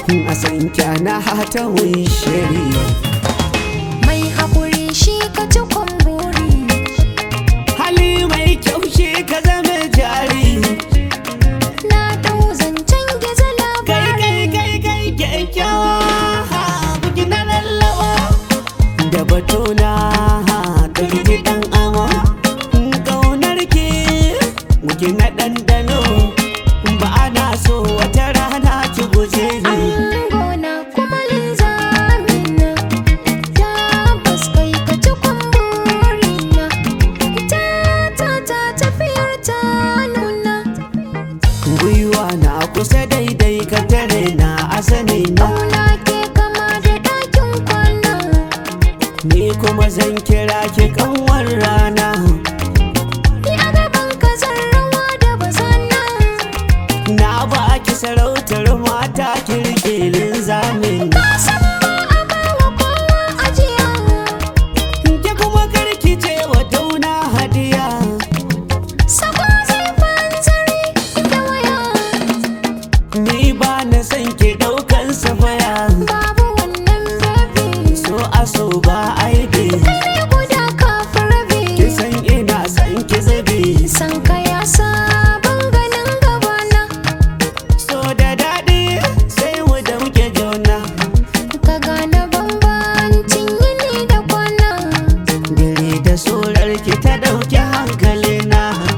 a san kyana hata shiri mai haƙuri shi ka ci kwamburi hali mai kyau shi ka zama jari na dau zancen gizo kai labari kai kai kai kyakkyawa buki na lallawa da batuna da gidi dan amo kaunar ki buki na ɗanɗano ba ana so wata rana ki guje ni Angona kuma linzamina Tabbas kai ka ci kwamburina Ta ta ta tafiyar ta nuna gwiwa na kusa daidai ka tare na asali na Ƙauna ke kama da ɗakin kwana ni kuma zan kira ki kanwar rana Ni a gaban ka zan rawa da bazana na ba ki sarautar mata kirkilin zamin Ka san ba a bawa kowa ajiya ki kuma karki ce wa tauna hadiya Sako zai fanzari da waya ni ba na san ki daukan safaya Babu wannan baby so aso ba aibi Kai guda kafin rabi ki san ina san ki zabi San ka ya sabon ganin gabana so da daɗi sai mu da muke jona Ka gane bambancin yini da kwana dire da sorar ki ta dauki hankalina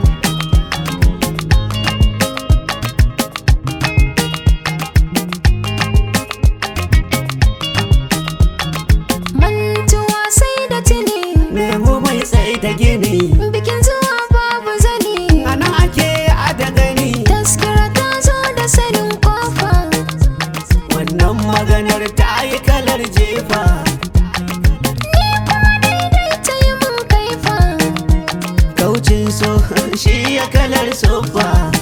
Mantuwa sai da tuni nemo mai tsaye da gini Bikin zuwa babu zani ana ake ada gani Taskira ta zo da sanin kofa wannan maganar ta yi kalar jefa Ni kuma daidai ta yi mun kaifa kaucin so shi ya kalar sofa